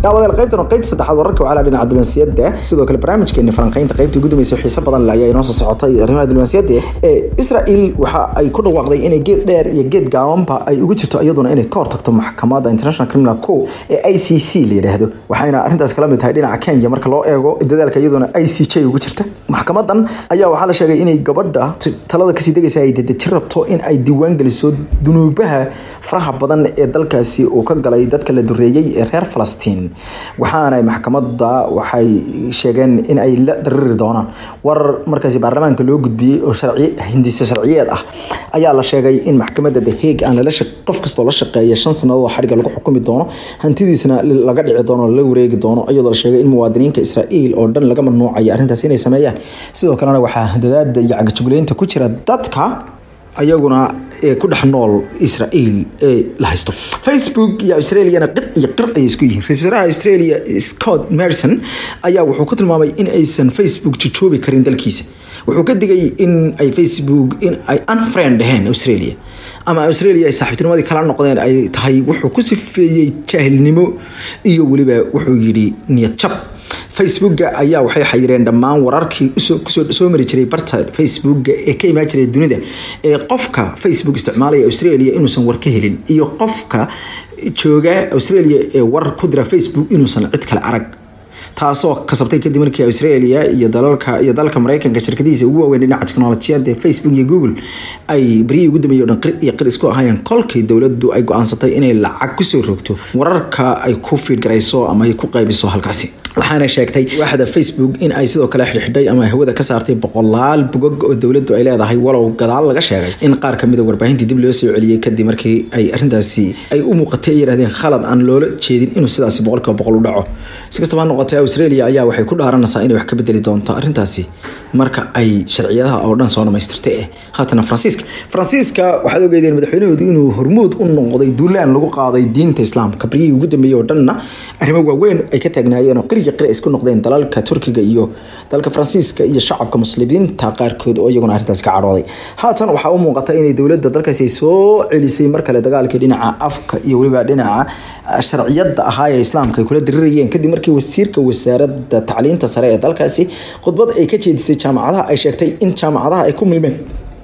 daawadayaal qaybtan oo qayb saddexaad wararka wacala dhinaca diblomaasiyadda sidoo kale barnaamijkeeni falanqaynta qaybtii ugu dambeysay xiise badan le ayaa inoo soo socotay arrimaha diblomaasiyadda ee israel waxa ay ku dhawaaqday inay geed dheer iyo geed gaabanba ay ugu jirto iyaduna inay ka hortagto maxkamadda international criminal co ee i c c la yidhaahdo waxayna arrintaas kala mid tahay dhinaca kenya marka loo eego dadaalka iyaduna i c j ugu jirta maxkamadan ayaa waxaa la sheegay inay gabadha talada kasii degaysa ay dedeji rabto in ay diiwaan geliso dunuubaha faraha badan ee dalkaasi uu ka galay dadka la dureeyey ee reer falastiin waxaana maxkamadda waxay sheegeen in ay la dariri doonaan warar markaasi baarlamaanka loo gudbiyey oo sharci hindise sharciyeed ah ayaa la sheegay in maxkamadda the hague aan lala qof kastoo la shaqeeya shan sannadood xadhiga lagu xukumi doono hantidiisna laga dhici doono la wareegi doono iyadoo la sheegay in muwaadiniinka israa'iil oo dhan laga mamnuucayo arrintaas inay sameeyaan sidoo kalena waxaa dadaada iyo cagajugleynta ku jira dadka ayaguna ee ku dhex nool israa'iil ee la haysto facebook iyo australiana qir iyo qir ayay isku yihiin ra-isul wasaaraha australia scott marison ayaa wuxuu ku tilmaamay in aysan facebook jojoobi karin dalkiisa wuxuu ka digay in ay facebook in ay unfriend dhaheen australia ama australia ay saaxiibtinimadii kala noqdeen ay tahay wuxuu ku sifeeyey jaahilnimo iyo weliba wuxuu yidhi niyad jab facebooka ayaa waxay xayireen dhammaan wararkii soo mari jiray barta facebooka ee ka imaan jiray dunida ee qofka facebook isticmaalaya australia inuusan war ka helin iyo qofka jooga australia ee warar ku dira facebook inuusan cid kale arag taasoo kasabtay kadib markii australia iyo dalalka iyo dalka mareykanka shirkadihiisa ugu waaweyn dhinaca teknolojiyada facebook iyo google ay baryihii ugu dambeeyay o dhan qir iyo qir isku ahaayeen kolkii dowladdu ay go-aansatay inay lacag kusoo rogto wararka ay ku fiidgarayso ama ay ku qaybiso halkaasi waxaana sheegtay waaxda facebook in ay sidoo kale xidhxidhay ama hawada ka saartay boqolaal bogog oo dowladdu ay leedahay walow gadaal laga sheegay in qaar kamid a warbaahintii dib loo soo celiyey kadib markii ay arrintaasi ay u muuqatay ay yidhahdeen khalad aan loola jeedin inuu sidaasi boqolkiiba boqol u dhaco si kastaba ha noqotay australia ayaa waxay ku dhaaranaysaa inay wax ka bedeli doonto arrintaasi marka ay sharciyadaha oo dhan soo dhamaystirtay eh haatana faransiiska faransiiska waxaad ogeydeen madaxweynahoodu inuu hormuud u noqday duulaan lagu qaaday diinta islaamka baryihii ugu dambeeyey oo dhanna arrimo waaweyn ay ka taagnaayeen oo qiriga qiri isku noqdeen dalalka turkiga iyo dalka faransiiska iyo shacabka muslimiinta qaarkood oo iyaguna arrintaas ka cadhooday haatan waxaa u muuqata inay dowladda dalkaasi ay soo celisay mar kale dagaalkii dhinaca afka iyo weliba dhinaca sharciyada ahaa ee islaamka ay kula dirirayeen kadib markii wasiirka wasaaradda tacliinta sare ee dalkaasi khudbad ay ka jeedisay jaamacadaha ay sheegtay in jaamacadaha ay ku milmeen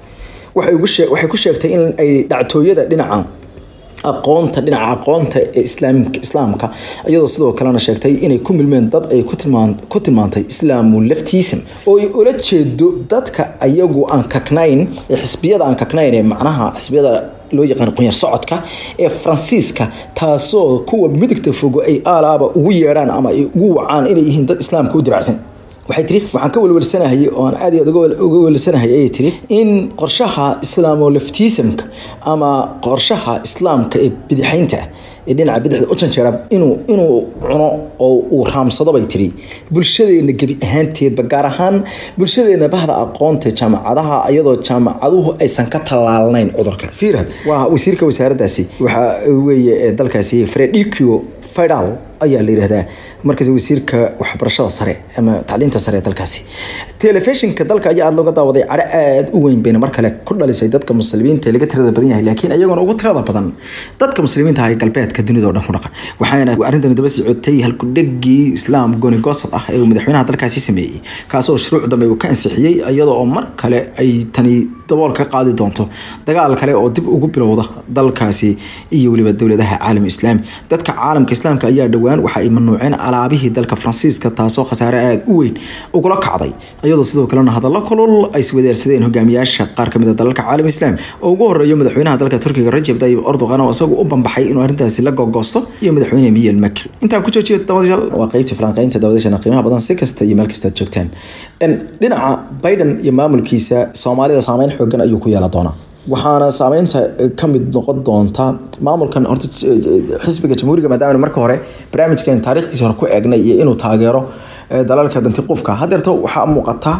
waxay ku sheegtay in ay dhactooyada dhinaca aqoonta dhinaca aqoonta ee islaamka iyadoo sidoo kalena sheegtay inay ku milmeen dad ay ku tilmaantay islaamu laftiism oo ay ula jeedo dadka ayagu aan kaknayn ee xisbiyada aan kaknayn ee macnaha xisbiyada loo yaqaan qunyar socodka ee faransiiska taasoo kuwa midigta fogo ay aalaaba ugu yeedhaan ama ay ugu wacaan inay yihiin dad islaamka u diracsan waxay tiri waxaan ka welwelsanahayay oo aan aad iyo aad uga welwelsanahayay ayay tiri in qorshaha islaamolaftiisamka ama qorshaha islaamka ee bidixaynta ee dhinaca bidixda u janjeera inuu inuu cuno oo uu raamsado bay tiri bulshadeena gebi ahaanteedba gaar ahaan bulshadeena bahda aqoonta jaamacadaha iyadoo jaamacaduhu aysan ka tallaalnayn cudurkaas waa wasiirka wasaaraddaasi waxa weeye ee dalkaasi fredikio fidal ayaa la yidhahdaa markaas wasiirka waxbarashada sare ama tacliinta sare ee dalkaasi telefishinka dalka ayaa aada looga daawaday cadho aada u weyn bayna mar kale ku dhalisay dadka muslimiinta ee laga tirada badan yahay laakiin iyaguna ugu tirada badan dadka muslimiinta ah ee galbeedka dunida oo dhan ku dhaqan waxaana arrintani daba socotay halkudhegii islaam goni gosod ah ee uu madaxweynaha dalkaasi sameeyey kaasoo shuruuc dambe uu ka ansixiyey iyadoo oo mar kale ay tani dabool ka qaadi doonto dagaal kale oo dib ugu bilowda dalkaasi iyo weliba dowladaha caalam islaami dadka caalamka islaamka ayaa dhowaan waxa ay mamnuuceen alaabihii dalka faransiiska taasoo khasaare aada u weyn ugula kacday iyadoo sidoo kalena hadallo kulul ay iswadaarsadeen hogaamiyaasha qaar kamid a dalalka caalam islaam oo ugu horeeyo madaxweynaha dalka turkiga rajab tayyib erdogan oo isagu u bambaxay inuu arrintaasi la gogoosto iyo madaxweyne miyel makr intaan ku joojiyo dawadyaal waa qeybta falanqeynta dawadashana qiimaha badan si kasta iyo meel kasta aad joogtaan dhinaca biden iyo maamulkiisa soomaalida saameyn xoogan ayuu ku yeela doonaa waxaana saameynta ka mid noqon doonta maamulkan horta xisbiga jamhuuriga maadaama marka hore barnaamijkan taariikhdiisa hore ku eegnay iyo inuu taageero dalalka dantiqufka hadeerto waxaa muuqata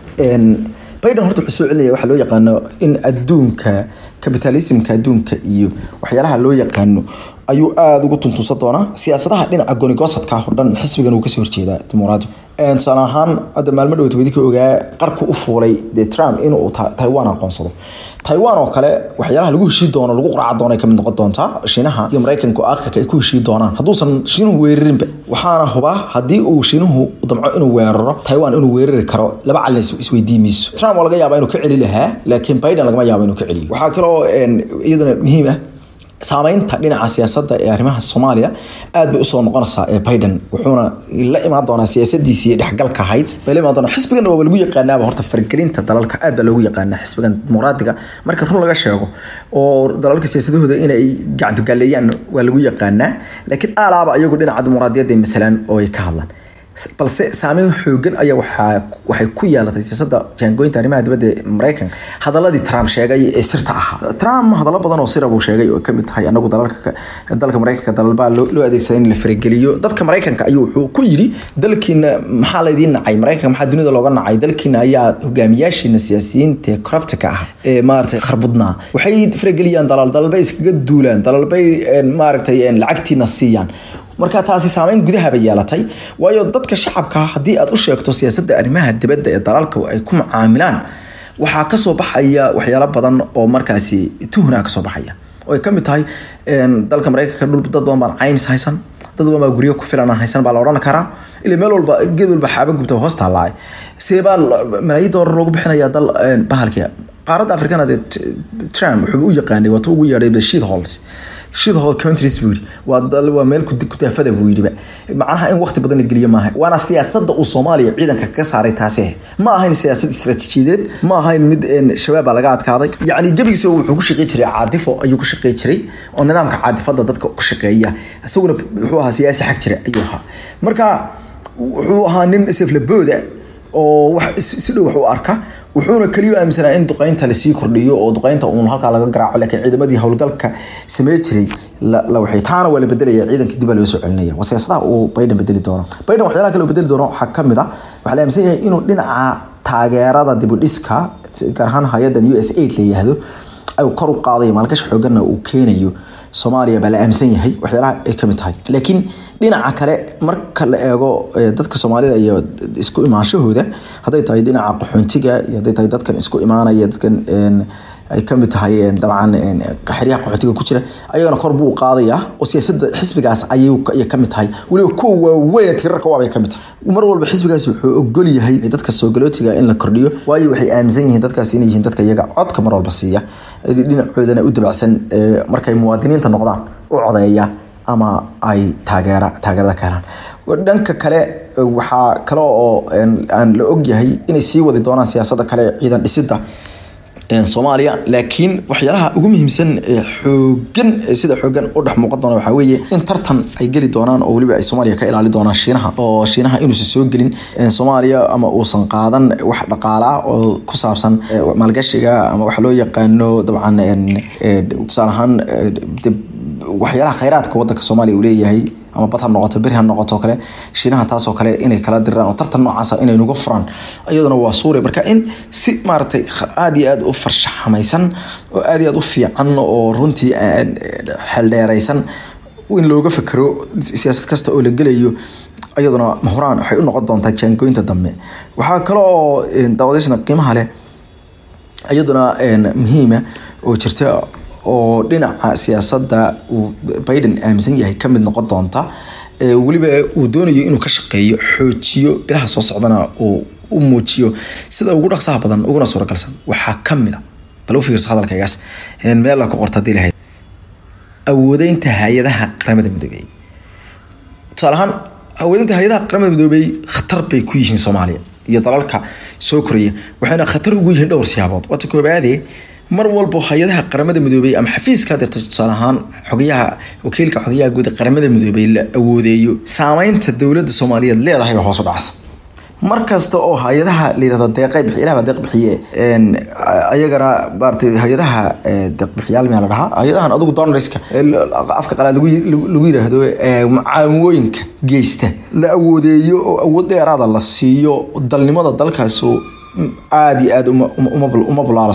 biden horta wuxuu soo celinaya waxaa loo yaqaano in adduunka capitalismka adduunka iyo waxyaalaha loo yaqaano ayuu aada ugu tuntunsan doonaa siyaasadaha dhinaca gonigosadka oo dhan xisbigan uu kasoo horjeedaa dimuqraadi tusaale ahaan hadda maalmo dhowta wadi ka ogaa qarku u fuulay dee trump inuu taiwan aqoonsado taiwan oo kale waxyaalaha lagu heshii doono lagu quraaca doono ay kamid noqon doontaa shiinaha iyo maraykanka oo aakhirka ay ku heshii doonaan hadduusan shiinuhu weerarinba waxaana hubaa haddii uu shiinuhu damco inuu weeraro taiwan inuu weerari karo laba calin isweydii mayso trump waa laga yaabaa inuu ka celi lahaa laakiin biden lagama yaabo inuu ka celiyo waxaa kaloo iyadana muhiim ah saameynta dhinaca siyaasadda ee arrimaha soomaaliya aad bay usoo noqonaysaa ee biden wuxuuna la imaan doonaa siyaasadiisii dhexgalka ahayd bay la imaan doonaa xisbigan waa lagu yaqaanaaba horta fargelinta dalalka aad baa loogu yaqaanaa xisbigan dimuqraadiga marka run laga sheego oo dalalka siyaasadahooda inay gacdogaleeyaan waa lagu yaqaanaa laakiin aalaaba iyagu dhinaca dimuqraadiyadda masalan oo ay ka hadlaan balse saameyn xoogan ayaa waxay ku yeelatay siyaasadda jaangoynta arrimaha dibadda ee maraykanka hadaladii trump sheegay ee sirta ahaa trump hadallo badan oo sira buu sheegay oo kamid tahay anagu dalalka dalka maraykanka dalalbaa loo adeegsaday in la farageliyo dadka maraykanka ayuu wuxuu ku yidhi dalkiina maxaa laydiin nacay maraykanka maxaa dunida looga nacay dalkiina ayaa hogaamiyaashiina siyaasiyiinta ee corruptka ah ee maaragtay kharbudnaa waxay farageliyaan dalal dalalbay iskaga duulaan dalalbay maaragtay lacagtiina siiyaan marka taasi saameyn gudaha bay yeelatay waayo dadka shacabka haddii aad u sheegto siyaasadda arrimaha dibadda ee dalalka ay ku macaamilaan waxaa kasoo baxaya waxyaalo badan oo markaasi tuhna kasoo baxaya oo ay kamid tahay dalka maraykanka dhul dad badan baan caymis haysan dad badan baa guryo ku filan haysan baa la odhan karaa ila meel walba geed walba xaaba gubta hoos taallaa see baa malaayiin doolar loogu bixinaya dal bahalkii qaaradda afrikana dee trump wuxuu u yaqaanay waata ugu yeedhay shid halls shidhol countries buu yidhi waa dal waa meel kudaafada buu yidhiba macnaha in waqti badan la geliyo maaha waana siyaasadda uu soomaaliya ciidanka kaga saaray taasi ma ahayn siyaasad istaraatiijiyadeed ma ahayn mid shabaab baa laga adkaaday yacni gebigiisa wuxuu ku shaqey jiray caadifo ayuu ku shaqey jiray oo nidaamka caadifada dadka ku shaqeeya isaguna wuxuu ahaa siyaasi xag jira ayuu ahaa marka wuxuu ahaa nin seflabooda oo wax si dhow wax u arka wuxuuna keliya aaminsanaa in duqeynta lasii kordhiyo oo duqeynta uun halkaa laga garaaco laakiin ciidamadii howlgalka samey jiray la waxay taana waa la bedelaya ciidanka dib baa loo soo celinaya waa siyaasadaha uu biden bedeli doono biden waxyaalaha kale uu bedeli doono waxaa ka mid ah waxaa la aaminsan yahay inuu dhinaca taageerada dibudhiska gaar ahaan hay-adan u s aid la yihahdo ay kor u qaadayo maalgashi xooganna uu keenayo soomaaliya baa la aaminsan yahay waxyaalaha ay kamid tahay laakiin dhinaca kale marka la eego dadka soomaalida iyo isku imaanshahooda hadday tahay dhinaca qaxoontiga iyo hadday tahay dadkan isku imaanaya dadkan ay kamid tahay dabcan xeryaha qaxootiga ku jira ayagana kor buu qaadaya oo siyaasadda xisbigaas ayay kamid tahay weliba kuwa waaweyn tirarka waabay kamid tahay mar walba xisbigaas wuxuu ogol yahay dadka soogalotiga in la kordhiyo waayo waxay aaminsan yihiin dadkaas inay yihiin dadka iyaga codka mar walba siiya dhinacoodana u dabacsan markay muwaadiniinta noqdaan u codeeya ama ay taageera taageerada ka helaan dhanka kale waxaa kale oo aan la ogyahay inay sii wadi doonaan siyaasadda kale ciidan dhisidda soomaaliya laakiin waxyaalaha ugu muhiimsan ee xoogan sida xoogan u dhex muuqan doona waxaa weeye in tartan ay geli doonaan oo weliba ay soomaaliya ka ilaali doonaan shiinaha oo shiinaha inuusan soo gelin soomaaliya ama uusan qaadan wax dhaqaala ah oo ku saabsan maalgashiga ama waxa loo yaqaano dabcan tusaale ahaan waxyaalaha khayraadka wadanka soomaaliya uu leeyahay ama bad ha noqoto beri ha noqoto kale shiinaha taasoo kale inay kala diraan oo tartan noocaasa inay nuga furaan iyaduna waa suuriya marka in si maaragtay aada iyo aada u farshaxamaysan oo aada iyo aada u fiican oo runtii xeldheeraysan in looga fekero siyaasad kasta oo la gelayo iyaduna mahuraan waxay u noqon doontaa jaangoynta dambe waxaa kale oo daawadashana qiimaha leh iyaduna muhiima oo jirta oo dhinaca siyaasadda uu biden aaminsan yahay ka mid noqon doonta weliba uu doonayo inuu ka shaqeeyo xoojiyo bilaha soo socdana uu u muujiyo sida ugu dhaqsaha badan uguna suuragalsan waxaa ka mid a bal u fiirso hadalkaygaas meel la ku qorta hadii lahayd awoodeynta hay-adaha qaramada midoobey tusaale ahaan awoodeynta hay-adaha qaramada midoobey khatar bay ku yihiin soomaaliya iyo dalalka soo koraya waxayna khatar ugu yihiin dhowr siyaabood waata koobaadee mar walbo hay-adaha qaramada midoobey ama xafiiska dirta tusaale ahaan xogayaha wakiilka xogayaha guud ee qaramada midoobey la awoodeeyo saameynta dowladda soomaaliyeed leedahay baa hoos u dhacsa mar kasta oo hay-adaha la yirahdo deeqay bixi ilaah baa deeq bixiye ayagana maaragtay hay-adaha deeqbixiyaal miyaa la dhahaa hay-adahan adigu donorska afka qalaad lagu yiraahdo macaamooyinka geysta la awoodeeyo oo awood dheeraada la siiyo dalnimada dalkaas aada iyo aada uma bulaalaso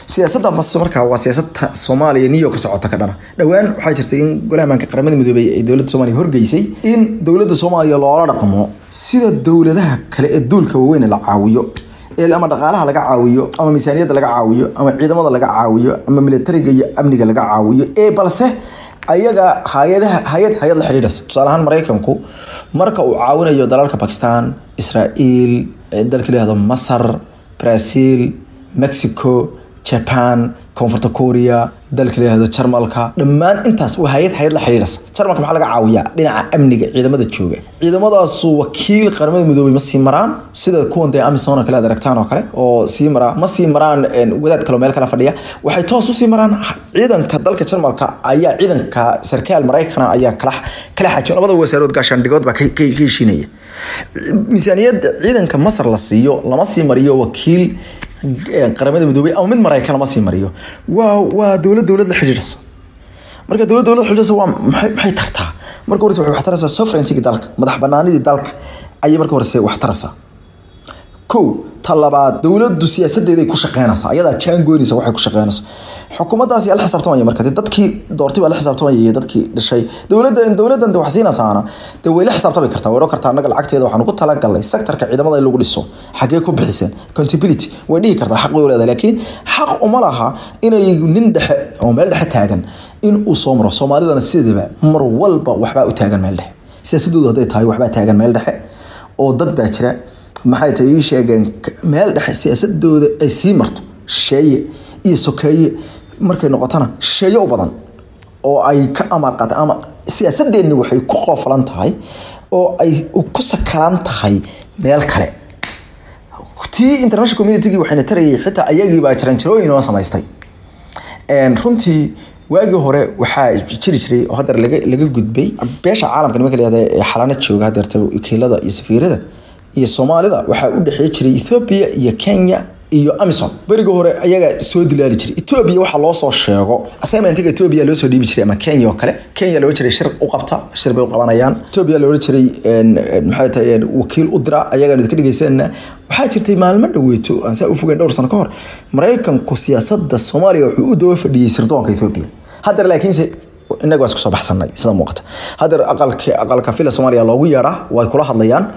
siyaasadda mas markaa waa siyaasadda soomaaliya niyo ka socota ka dhana dhowaan waxaa jirtay in golaha maanka qaramada midoobey ay dowladda soomaaliya horgeysay in dowladda soomaaliya loola dhaqmo sida dowladaha kale ee duulka waaweyn la caawiyo ee ama dhaqaalaha laga caawiyo ama miisaaniyadda laga caawiyo ama ciidamada laga caawiyo ama militariga iyo amniga laga caawiyo ee balse ayaga hay-adaha hay-ad hay-ad la xidhiidhas tusaale ahaan maraykanku marka uu caawinayo dalalka bakistan israael dalka layihahdo masar brazil mexico japan koonfurta korea dalka layihahdo jarmalka dhammaan intaas waa hay-ad hay-ad la xidhiidhas jarmalka maxaa laga caawiyaa dhinaca amniga ciidamada jooga ciidamadaasu wakiil qaramada midoobey ma sii maraan sida kuwan dee amisom oo kale aad aragtaan oo kale oo sii maraa ma sii maraan wadaad kaleo meel kale fadhiya waxay toos usii maraan ciidanka dalka jarmalka ayaa ciidanka sarkaal maraykana ayaa kala kala xaajiyo labada wasaarood gaashaandhigood baa ka heshiinaya miisaaniyadda ciidanka masar la siiyo lama sii mariyo wakiil qaramada midoobey ama mid maraykan lama sii mariyo waa waa dowlad dowlad la xidhiidhasa marka dowlad dowlad xidhiidhasa waa maxay maxay tartaa marka horese waxay wax taraysaa sovereignty dalka madax banaanidii dalka ayay marka horese wax taraysaa kow ta labaad dowladdu siyaasadeeday ku shaqeynaysaa ayadaa jaangoynaysa waxay ku shaqeynaysa xukuumaddaasi ala xisaabtamaya marka dadkii doortay baa la xisaabtamaya iyo dadkii dhashay dowladda dowladdan de wax siinaysaana dee way la xisaabtami kartaa way odhan kartaa annaga lacagteeda waxaan ugu talagalnay sectorka ciidamada in lagu dhiso xaggee ku bixiseen accountability way dhihi kartaa xaq way u leedahay laakiin xaq uma laha inay nin dhexe oo meel dhexe taagan in uu soo maro soomaalidana sidaba mar walba waxbaa u taagan meel dhexe siyaasadoodu hadday tahay waxbaa taagan meel dhexe oo dad baa jira maxay tahay ii sheegeen meel dhexe siyaasadooda ay sii marto shisheeye iyo sokeeye markay noqotona shisheeye u badan oo ay ka amar qaata ama siyaasadeenni waxay ku qoofalan tahay oo ay ku sakaran tahay meel kale tii international communitygii waxayna tarayay xitaa ayagii baa jaranjarooyin oo samaystay runtii waagii hore waxaa jiri jiray oo hadeer laga laga gudbay beesha caalamka nimanka layihahda ee xalaana jooga hadeerta wakiilada iyo safiirada iyo soomaalida waxaa u dhexeey jiray ethoobia iyo kenya iyo amison beriga hore ayaga soo dilaali jiray etoobiya waxaa loo soo sheego assignmentiga etoobiya loo soo dhiibi jiray ama kenya oo kale kenya looga jiray shir u qabta shir bay u qabanayaan etoobiya looga jiray maxay tahay wakiil u dira ayagaan idinka dhegeysanna waxaa jirtay maalmo dhaweeto aan saa u fogeyn dhowr sano ka hor maraykanku siyaasadda soomaaliya wuxuu u daba fadhiyey sirdoonka etoobiya haddana laakiinse innaga waa isku soo baxsanay sida muuqata hadeer aqalka aqalka fila soomaaliya loogu yeedhaa way kula hadlayaan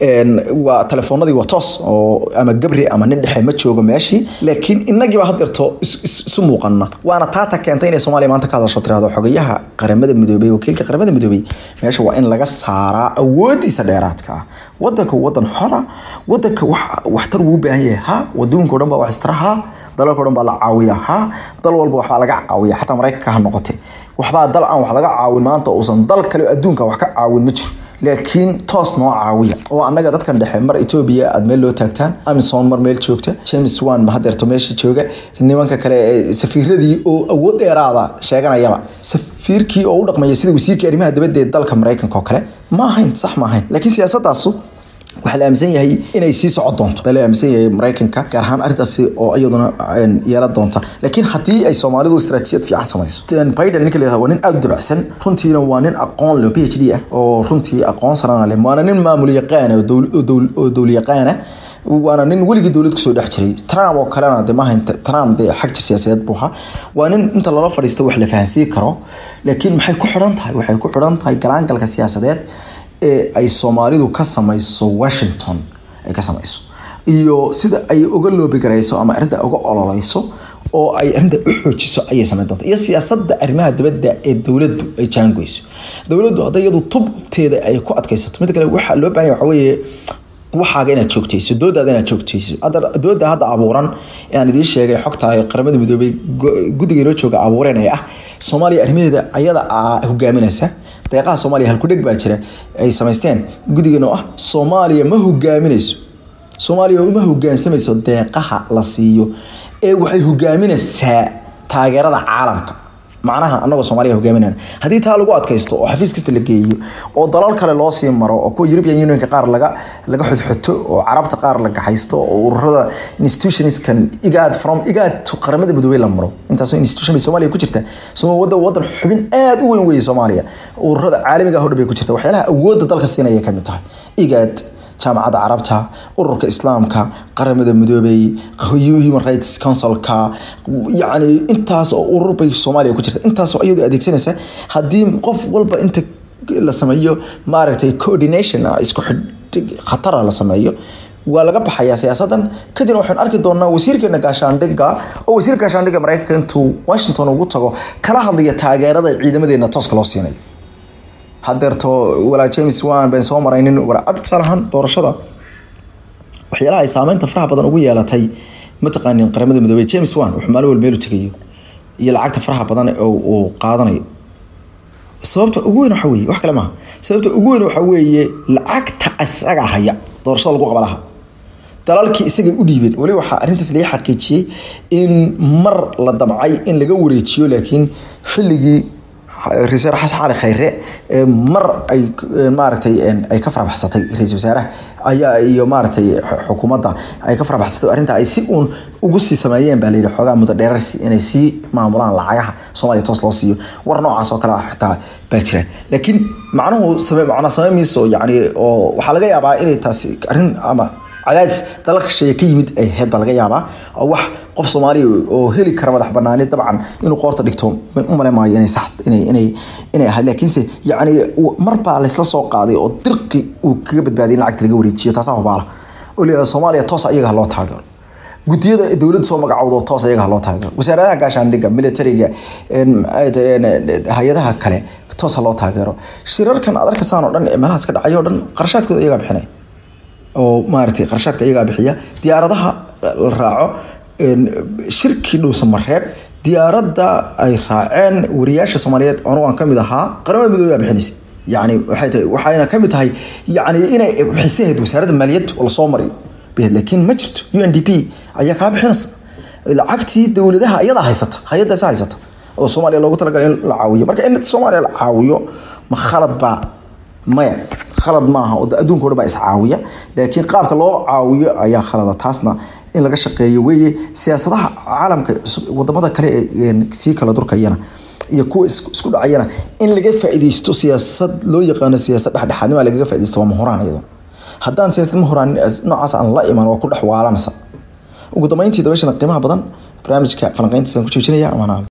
waa telefoonadii waa toos oo ama gabri ama nin dhexe ma joogo meeshii laakiin innagiiba hadeerto isu muuqana waana taata keentay inay soomaaliya maanta ka hadasho tirahdo xogayaha qaramada midoobey wakiilka qaramada midoobey meesha waa in laga saaraa awoodiisa dheeraadka ah wadanka wadan xora wadanka waxtar wuu u baahan yahay ha waduunka o dhan baa wax istara ha dalalka o dhan baa la caawiya ha dal walba waxbaa laga caawiya xataa maraykanka ha noqote waxbaa dal aan wax laga caawin maanta uusan dal kale adduunka wax ka caawin ma jiro laakiin toos noo caawiya oo annaga dadkan dhexe mar etoobiya aad meel loo taagtaan amison mar meel joogta james wan ma hadeerto meesha jooga nimanka kale ee safiiradii oo awood dheeraada sheeganayaba safiirkii oo u dhaqmaya sida wasiirkii arrimaha dibadda ee dalka maraykanka oo kale ma ahayn sax ma ahayn laakiin siyaasadaasu waxaa la aaminsan yahay inay sii socon doonto baa la aaminsan yahay maraykanka gaar ahaan arrintaasi oo iyaduna yeelan doonta laakiin haddii ay soomaalidu istaraatiijiyad fiican samayso biden ninka la waa nin aada u dabacsan runtiina waa nin aqoon leh p h d ah oo runtii aqoon sarana leh waana nin maamul yaqaana oo dowl yaqaana waana nin weligii dowlad kusoo dhex jiray trump oo kalena de maaha trump dee xag jir siyaasadeed buu ahaa waa nin inta lala fadhiisto wax la fahansiin karo laakiin maxay ku xidhan tahay waxay ku xidhan tahay galaangalka siyaasadeed ee ay soomaalidu ka samayso washington ay ka samayso iyo sida ay uga loobigarayso ama arrinta uga ololeyso oo ay arrinta u xoojiso ayay samayn doonta iyo siyaasadda arrimaha dibadda ee dowladdu ay jaangoyso dowladdu hadday iyadu tubteeda ay ku adkaysato mid kale waxaa loo baahan waxa weeye waxaaga inaad joogtayso doodaada inaad joogtayso dooda hadda abuuran ee aan idiin sheegay xogta qaramada midoobay guddiga inoo jooga abuureen ee ah soomaaliya arrimaheeda ayada hogaaminaysa deeqaha soomaaliya halkudheg baa jira ay samaysteen guddigan oo ah soomaaliya ma hogaaminayso soomaaliya uma hogaansamayso deeqaha la siiyo ee waxay hogaaminaysaa taageerada caalamka macnaha anagoo soomaaliya hogaaminana haddii taa lagu adkaysto oo xafiis kasta la geeyo oo dalal kale loo sii maro oo kuwa european unionka qaar laga laga xodxoto oo carabta qaar la gaxaysto oo ururada institutionskan igaad from igaad qaramada midoobey la maro intaasoo institution bay soomaaliya ku jirta wadan wadan xubin aada u weyn weeye soomaaliya ururada caalamiga hodhan bay ku jirta waxyaalaha awoodda dalka siinaya kamid tahay igaad jaamacadda carabta ururka islaamka qaramada midoobay human rights councilka yacni intaas oo urur bay soomaaliya ku jirta intaasoo iyadoo adeegsanaysa haddii qof walba inta la sameeyo maaragtay coordination ah isku xidh khatara la sameeyo waa laga baxayaa siyaasadan kadibna waxaan arki doonaa wasiirkeena gaashaandhigga oo wasiirka gaashaandhigga mareykanka intuu washington ugu tago kala hadlaya taageerada ciidamadeena tooska loo siinayo hadeerto walaa james wan baan soo maraynin warcad tusaalahaan doorashada waxyaalaha ay saameynta faraha badan ugu yeelatay mataqaanin qaramada midoobey james wan wuxuu maalin walba meel u tegayo iyo lacagta faraha badan uu qaadanayo sababta ugu weyn waxa weeye wax kale maaha sababta ugu weyn waxa weeye lacagta isaga haya doorashada lagu qaba laha dalalkii isagay u dhiibeen weli waxaa arrintaas laga xaqiijiyey in mar la damcay in laga wareejiyo laakiin xilligii ra-isul xasan cali khayre mar ay maaragtay ay ka farabaxsatay ra-isul wasaaraha ayaa iyo maaragtay xukuumadda ay ka farabaxsatay arrinta ay si uun ugu sii sameeyeen baa layidhi xoogaa muddo dheerarsi inay sii maamulaan lacagaha soomaaliya toos loo siiyo war noocaas oo kale ah xitaa baa jiraan laakiin macnuhu same macnaa same mayso yacni oo waxaa laga yaabaa inay taasi arrin ama cadaadis dalalka shisheeye ka yimid ay ahayd baa laga yaabaa oo wax qof soomaaliya oo heli kara madax banaani dabcan inuu qoorta dhigto u male maayo inay sax inay inay inay ahayd laakiinse yacni mar baa laysla soo qaaday oo dirqi uu kaga badbaadiyay in lacagta laga wareejiyo taasaa hubaala oo la soomaaliya toos ayaga loo taageero gudiyada dowladda soo magacowdo toos ayaga loo taageero wasaaradaha gaashaandhigga militariga hay-adaha kale toos loo taageero shirarkan aad arkaysaan oo dhan ee meelahaas ka dhacay oo dhan qarashaadkooda iyagaa bixinaya oo maaragtay qarashaadka iyagaa bixiya diyaaradaha la raaco shirkii dhowsamareeb diyaaradda ay raaceen wariyaasha soomaaliyeed anu aan kamid ahaa qaramada midoobe baa bixinaysa yani waxay tahay waxayna kamid tahay yani inay bixisahayd wasaaradda maaliyadda oo lasoo mariyo laakiin ma jirto u n d p ayaa kaa bixinaysa lacagtii dowladaha iyadaa haysata hay-addaasa haysata oo soomaaliya loogu talagalay in la caawiyo marka in soomaaliya la caawiyo ma khalad baa maya khalad maaha oo adduunka o dhan baa iscaawiya laakiin qaabka loo caawiyo ayaa khalada taasna in laga shaqeeyo weeye siyaasadaha caalamka wadamada kale ee sii kala durkayana iyo kuwa isku dhacayana in laga faaideysto siyaasad loo yaqaano siyaasad dhexdhexaadnima lagaga faaideysto waa mahoraan iyado haddaan siyaasad mahoraan noocaas aan la iman waa ku dhex waalanaysa ugu dambeyntii dabashana qiimaha badan barnaamijka falanqeyntiisaan ku joojinaya amaanaal